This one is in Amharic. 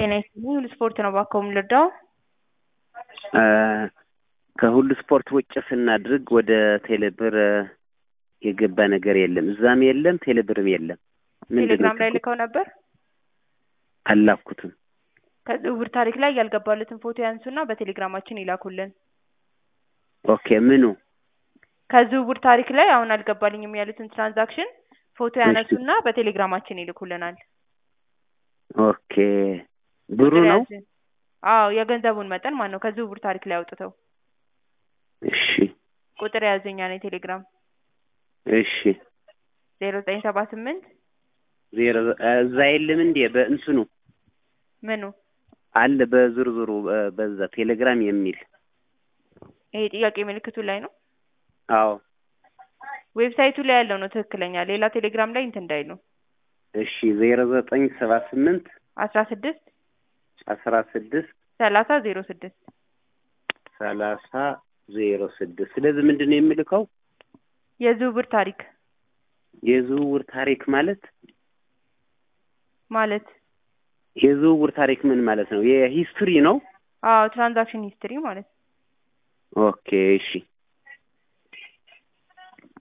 ጤና ይስጥልኝ ሁሉ ስፖርት ነው እባክዎ የምንረዳው? ከሁሉ ስፖርት ውጭ ስናድርግ ወደ ቴሌብር የገባ ነገር የለም። እዛም የለም ቴሌብርም የለም። ምንድን ነው ቴሌግራም ላይ ችግሩ? ልከው ነበር። አላኩትም። ከዝውውር ታሪክ ላይ ያልገባሉትን ፎቶ ያንሱና በቴሌግራማችን ይላኩልን። ኦኬ ምኑ ከዝውውር ታሪክ ላይ አሁን አልገባልኝም ያሉትን ትራንዛክሽን ፎቶ ያነሱና በቴሌግራማችን ይልኩልናል። ኦኬ ብሩ ቁጥር ነው? ያዙ። አዎ የገንዘቡን መጠን ማን ነው ከዝውውር ታሪክ ላይ አውጥተው እሺ ቁጥር ያዙኛ ነው የቴሌግራም እሺ ዜሮ ዘጠኝ ሰባ ስምንት ዜሮ እዛ የለም እንዴ በእንትኑ ምኑ አለ በዝርዝሩ በ- በዛ ቴሌግራም የሚል ይሄ ጥያቄ ምልክቱ ላይ ነው። አዎ ዌብሳይቱ ላይ ያለው ነው ትክክለኛ። ሌላ ቴሌግራም ላይ እንትን እንዳይሉ እሺ ዜሮ ዘጠኝ ሰባ ስምንት አስራ ስድስት አስራ ስድስት ሰላሳ ዜሮ ስድስት ሰላሳ ዜሮ ስድስት ስለዚህ ምንድን ነው የምልከው የዝውውር ታሪክ የዝውውር ታሪክ ማለት ማለት የዝውውር ታሪክ ምን ማለት ነው የሂስትሪ ነው አዎ ትራንዛክሽን ሂስትሪ ማለት ነው። ኦኬ እሺ